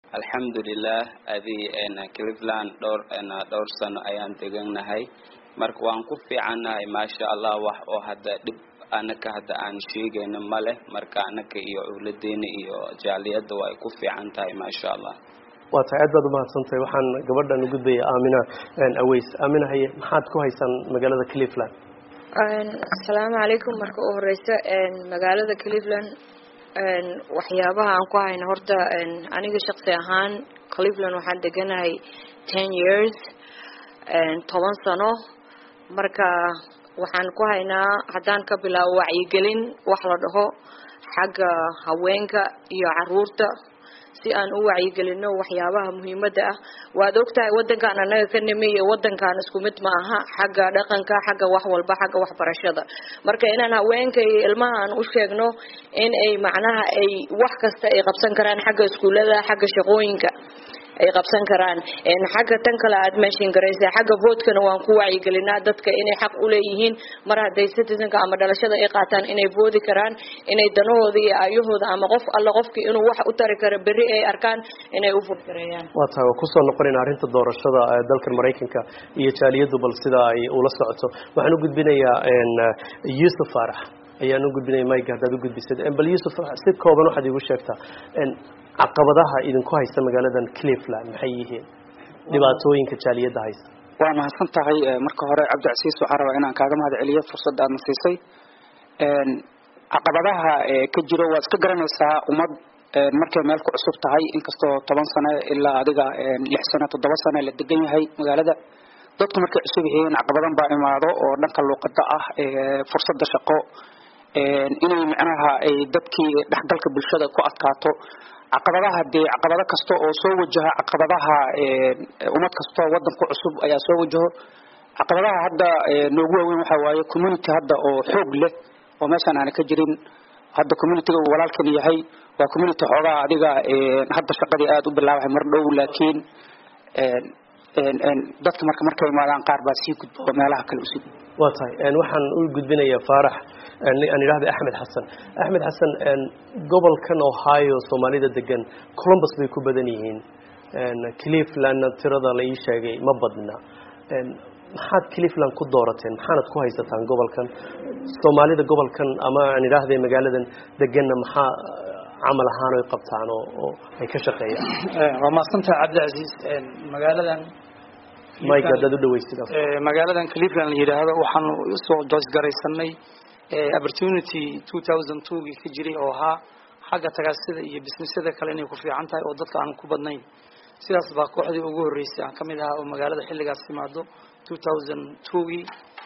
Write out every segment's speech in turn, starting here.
alxamdulilah adi cleveland dhowr dhowr sano ayaan deganahay marka waan ku fiicannahay maasha allah wax oo hadda dhib anaka hadda aan sheegayno ma leh marka anaka iyo owladeena iyo jaaliyadda waa ay ku fiican tahay maasha allah waa tahay aad baad umahadsantahay waxaan gabadhan u gudbaya aamina aweys aamina haye maxaad ku haysaan magaalada cleveland asalaamu calaykum marka u horeysa magaalada cleveland waxyaabaha aan ku hayno horta aniga shaqsi ahaan cleveland waxaan deganahay ten years toban sano marka waxaan ku haynaa haddaan ka bilaabo wacyigelin wax la dhaho xagga haweenka iyo caruurta si aan u wacyigelino waxyaabaha muhiimada ah waad ogtahay wadankan anaga ka nimi iyo wadankan isku mid ma aha xagga dhaqanka xagga wax walba xagga waxbarashada marka inaan haweenka iyo ilmaha aan u sheegno in ay macnaha ay wax kasta ay qabsan karaan xagga iskuulada xagga shaqooyinka ay qabsan karaan xagga tan kale aad meeshin garaysa xagga votkana waan ku wacyigelinaa dadka inay xaq uleeyihiin mar hadday citizenka ama dhalashada ay qaataan inay voodi karaan inay danahooda iyo aayahooda ama qof alla qofkii inuu wax u tari karo berri ay arkaan inay u furgareeyaan waa tahay waa kusoo noqonayna arrinta doorashada dalkan maraykanka iyo jaaliyadu bal sida ay ula socoto waxaan u gudbinayaa yuusuf faarax ayaan u gudbinaya mike haddaad u gudbisad bal yuusuf si kooban waxaad iigu sheegtaa caqabadaha idinku haysta magaaladan cleveland maxay yihiin dhibaatooyinka jaaliyadda haysta waa mahadsan tahay marka hore cabdicasiis waxaan rabaa inaan kaaga mahad celiyo fursadda aadna siisay caqabadaha ka jiro waad iska garanaysaa ummad markay meel ku cusub tahay inkastoo toban sano ilaa adiga lix sano toddoba sano la degan yahay magaalada dadku markay cusub yihiin caqabadan baa imaado oo dhanka luuqada ah fursadda shaqo inay macnaha ay dadkii dhexgalka bulshada ku adkaato caqabadaha dee caqabado kasta oo soo wajaha caqabadaha ummad kastoo wadanku cusub ayaa soo wajaho caqabadaha hadda noogu waaweyn waxa waaye community hadda oo xoog leh oo meeshaan aana ka jirin hadda communityga uu walaalkan yahay waa community xoogaa adiga hadda shaqadii aada u bilaabahay mar dhow laakiin dadka marka markay imaadaan qaar baa sii gudbo oo meelaha kale usii gudbo waa tahay waxaan u gudbinayaa faarax aan idhahda axmed xasan axmed xasan gobolkan ohio soomaalida degan columbus bay ku badan yihiin clevelandna tirada la ii sheegay ma badna maxaad cleveland ku doorateen maxaanad ku haysataan gobolkan soomaalida gobolkan ama aan idhaahday magaaladan deganna maxaa camal ahaan ay qabtaan oo oo ay ka shaqeeyaan waa mahadsantaha cabdicasiis magaaladan mike haddaad u dhaweysid magaaladan cleveland la yidhaahdo waxaanu usoo joosgaraysanay opportunity two thousand twogii ka jiray oo ahaa xagga tagaasida iyo bisnisyada kale inay ku fiican tahay oo dadka aan ku badnayn sidaas baa kooxdii ugu horreysay aan kamid ahaa oo magaalada xilligaas timaado two thousand twogii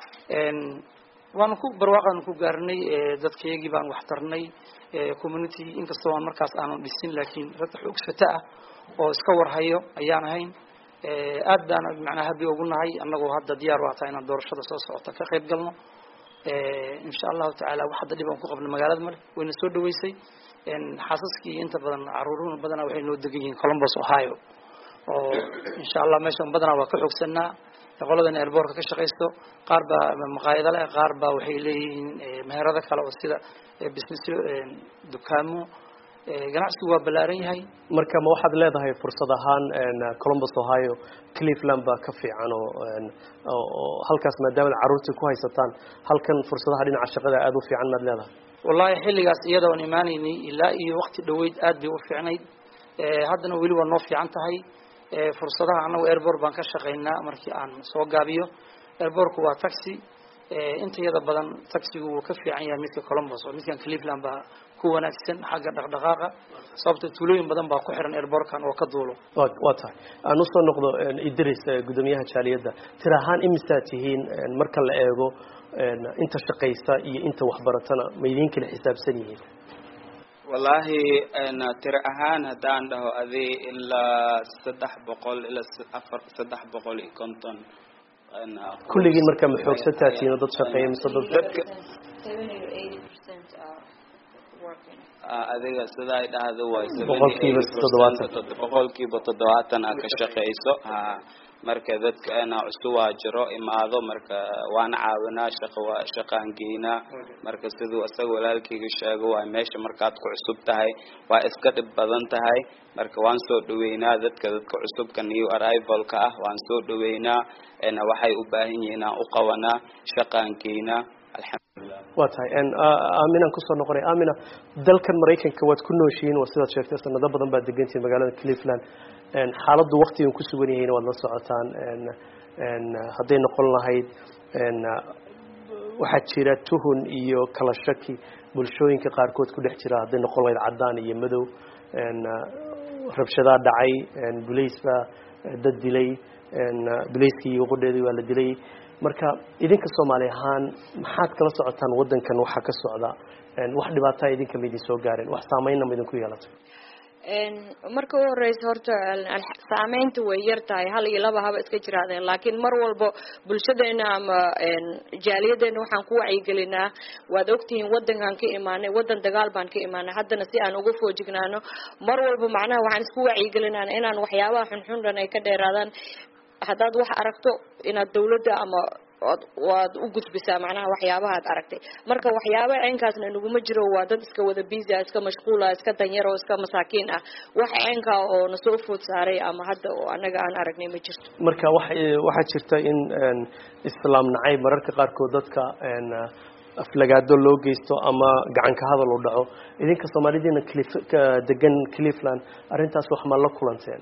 waanu ku barwaaqaanu ku gaarnay dadkayagii baan wax tarnay community inkastoo aan markaas aanu dhisin laakiin rag xoogsata ah oo iska warhayo ayaan ahayn aad baan macnaa habi ugu nahay annagoo hadda diyaar u ataa inaan doorashada soo socota ka qayb galno insha allahu tacaala wax hadda dhib aan ku qabno magaalada male wayna soo dhaweysay xaasaskii inta badan caruuruna badanaa waxay noo degan yihiin columbus ohio oo insha allah meeshan badanaa waa ka xoogsanaa qoladan airboortka ka shaqaysto qaar baa maqaayado leh qaar baa waxay leeyihiin meherado kale oo sida businessyo dukaamo ganacsigu waa ballaaran yahay marka ma waxaad leedahay fursad ahaan columbus ohio cleveland baa ka fiican oo oo halkaas maadaama caruurtii ku haysataan halkan fursadaha dhinaca shaqada aada u fiican maad leedahay wallahi xilligaas iyada oon imaanaynay ilaa iyo wakti dhaweyd aad bay u fiicnayd haddana weli waa noo fiican tahay fursadaha annagu airbort baan ka shaqaynaa markii aan soo gaabiyo airbortku waa taxi inta yada badan taxigu wuu ka fiican yahay midka columbus oo midkan cleveland baa ku wanaagsan xagga dhaqdhaqaaqa sababta tuulooyin badan baa ku xiran airbortkan oo ka duulo wa waa tahay aan usoo noqdo idris guddoomiyaha jaaliyadda tir ahaan imisaad tihiin marka la eego inta shaqaysa iyo inta waxbaratana ma idiin kala xisaabsan yihiin wallaahi tiro ahaan haddaan dhaho adi ilaa saddex boqol ilaa afar saddex boqol iyo konton kulligiin marka ma xoogsataa tihiin oo dad shaqeeya mise dad dadka adiga sida ay dhahdo way Boqolkiiba toddobaatan. boqolkiiba toddobaatan aa ka shaqeyso ha marka dadka cusubaa jiro imaado marka waan caawinaa shaqa waa shaqaan geynaa marka siduu isaga walaalkayga sheego waa meesha markaad ku cusub tahay waa iska dhib badan tahay marka waan soo dhaweynaa dadka dadka cusubka new arrivalka ah waan soo dhaweynaa waxay u baahan yihiin aan u qabanaa shaqaan geynaa alxamdulilah waa tahay aaminaan kusoo noqonay aamina dalkan maraykanka waad ku nooshihiin waa sidaad sheegtay sanado badan baad degantihiin magaalada cleveland xaaladdu waktigan ku sugan yahayna waad la socotaan hadday noqon lahayd waxaa jira tuhun iyo kala shaki bulshooyinka qaarkood ku dhex jira hadday noqon lahayd caddaan iyo madow rabshadaa dhacay bulays baa dad dilay bulayskii iyo qodheedii waa la dilay marka idinka soomaali ahaan maxaad kala socotaan waddankan waxaa ka socda wax dhibaataa idinka ma idin soo gaareen wax saameynna ma idinku yeelatay marka u horeysa horta saameynta way yar tahay hal iyo laba haba iska jiraadeen laakiin mar walba bulshadeena ama jaaliyadeena waxaan ku wacyigelinaa waad ogtihiin wadankaan ka imaanay wadan dagaal baan ka imaanay haddana si aan uga foojignaano mar walba macnaha waxaan isku wacyigelinaa inaan waxyaabaha xunxun dhan ay ka dheeraadaan haddaad wax aragto inaad dawladda ama waad u gudbisaa macnaha waxyaabaha ad aragtay marka waxyaaba ceenkaasna naguma jiro waa dad iska wada biisa iska mashquula iska danyar oo iska masaakiin ah wax ceenkaa oo nasoo food saaray ama hadda oo anaga aan aragnay ma jirto marka wa waxaa jirta in islaam nacayb mararka qaarkood dadka aflagaado loo geysto ama gacanka hadal u dhaco idinka soomaalidiina degan cleveland arrintaas wax ma la kulanteen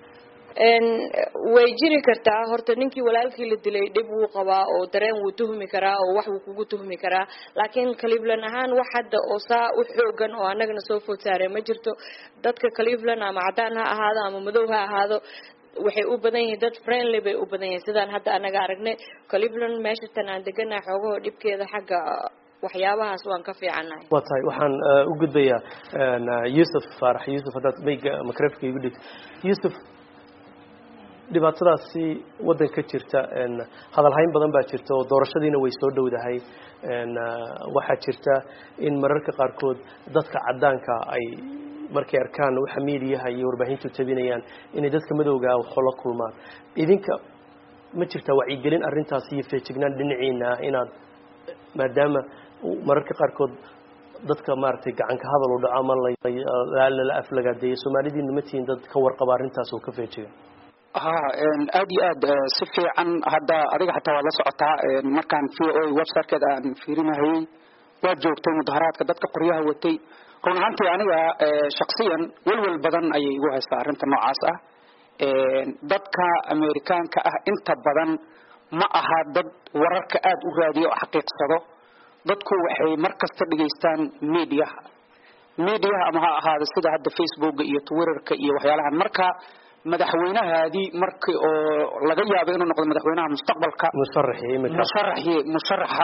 way jiri kartaa horta ninkii walaalkii la dilay dhib wuu qabaa oo dareen wuu tuhmi karaa oo wax wuu kugu tuhmi karaa laakiin cleveland ahaan wax hadda oo saa u xoogan oo anagana soo food saaree ma jirto dadka cleveland ama caddaan ha ahaado ama madow ha ahaado waxay u badan yihiin dad friendly bay u badan yihiin sidaan hadda anaga aragnay cleveland meesha tan aan deganahay xoogaho dhibkeeda xagga waxyaabahaas waan ka fiicannahay waa tahay waxaan u gudbayaa yuusuf faarax yuusuf haddaad mayga makrefka igu dhigto yuusuf dhibaatadaasi waddan ka jirta hadalhayn badan baa jirta oo doorashadiina way soo dhowdahay waxaa jirta in mararka qaarkood dadka caddaanka ay markay arkaan waxa miidiyaha iyo warbaahintu tabinayaan inay dadka madowgaa waxoo la kulmaan idinka ma jirtaa wacyigelin arrintaas iyo feejignaan dhinaciina ah inaad maadaama mararka qaarkood dadka maaragtay gacanka hadal u dhaco ama lala aflagaadeeyo soomaalidiina ma tihiin dad ka warqaba arrintaas oo ka feejigan ha aada iyo aad si fiican hadda adiga xataa waad la socotaa markaan v o websitekeeda aan fiirinahayey waa joogtay mudaharaadka dadka qoryaha watay run ahaantii aniga shaksiyan welwel badan ayay igu haystaa arrinta noocaas ah dadka amerikaanka ah inta badan ma aha dad wararka aada u raadiyo oo xaqiiqsado dadku waxay mar kasta dhegaystaan mediaha mediaha ama ha ahaada sida hadda facebooka iyo twitterka iyo waxyaalahan marka madaxweynahaadii markii oo laga yaabo inuu noqdo madaxweynaha mustaqbalka musharaxii imika musharaxii musharaxa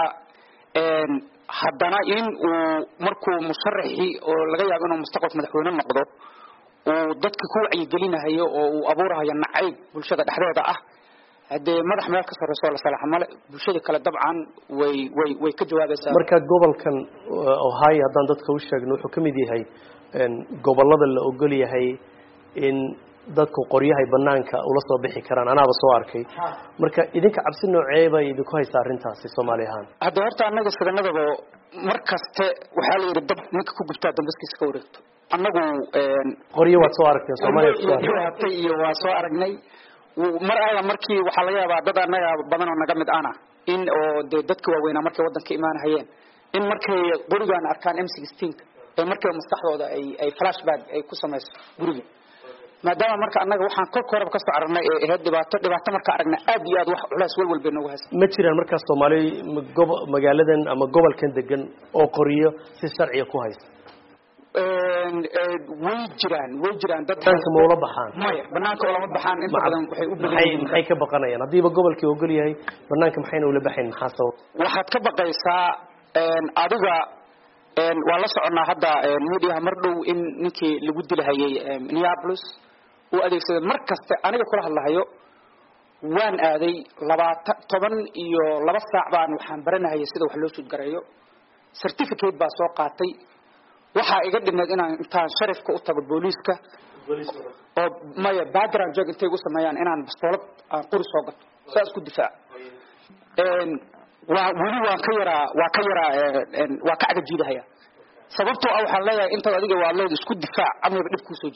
haddana in uu markuu musharaxii oo laga yaabo inuu mustaqbalka madaxweyne noqdo uu dadka ku wacyigelinahayo oo uu abuurahayo nacayb bulshada dhexdeeda ah haddee madax meel ka sarreyso la salaxa male bulshada kale dabcan way way way ka jawaabaysaa marka gobolkan ohio haddaan dadka u sheegno wuxuu ka mid yahay gobollada la ogol yahay in dadku qoryahay banaanka ula soo bixi karaan anaaba soo arkay marka idinka cabsi noocee bay idinku haysaa arrintaasi soomaali ahaan hadda horta annaga sidanadaba mar kaste waxaa la yidhi dab ninka ku gubtaa dambaskiisa ka wareegto annagu qoryo waad soo aragteen soomaaliya hatay iyo waa soo aragnay mar alla markii waxaa laga yaabaa dad annaga badan oo naga mid ana in oo dee dadka waaweynaa markay waddanka imaanahayeen in markay gurigaan arkaan m sixteenka ee markiiba maskaxdooda ay ay flashback ay ku samayso guriga maadaama marka annaga waxaan kolka horeba kasoo aragnay ee ahayd dhibaato dhibaato marka aragna aad iyo aad wax culays welwel bay noogu haysa ma jiraan markaas soomaali gobo magaaladan ama gobolkan degan oo qoriyo si sharciga ku haysta way jiraan way jiraan dad banaanka ma ula baxaan maya banaanka ulama baxaan inta badan waxay u badan maxay yihiin maxay ka baqanayaan haddiiba gobolkii ogol yahay banaanka maxayna ula baxayn maxaa sabab waxaad ka baqaysaa adiga waa la soconaa hadda mediaha mar dhow in ninkii lagu dilahayay minneapolis uu adeegsaday mar kaste aniga kula hadlahayo waan aaday labaatan toban iyo laba saac baan waxaan baranahayay sida wax loo suudgareeyo certificate baa soo qaatay waxaa iga dhineed inaan intaan sharifka u tago booliiska oo maya background joog intay igu sameeyaan inaan bastoolad aan qori soo gato saas ku difaac waa weli waan ka yaraa waa ka yaraa waa ka cagajiidahaya sababtoo ah waxaan leeyahay intaad adiga waa leed isku difaac amniba dhib kuusoo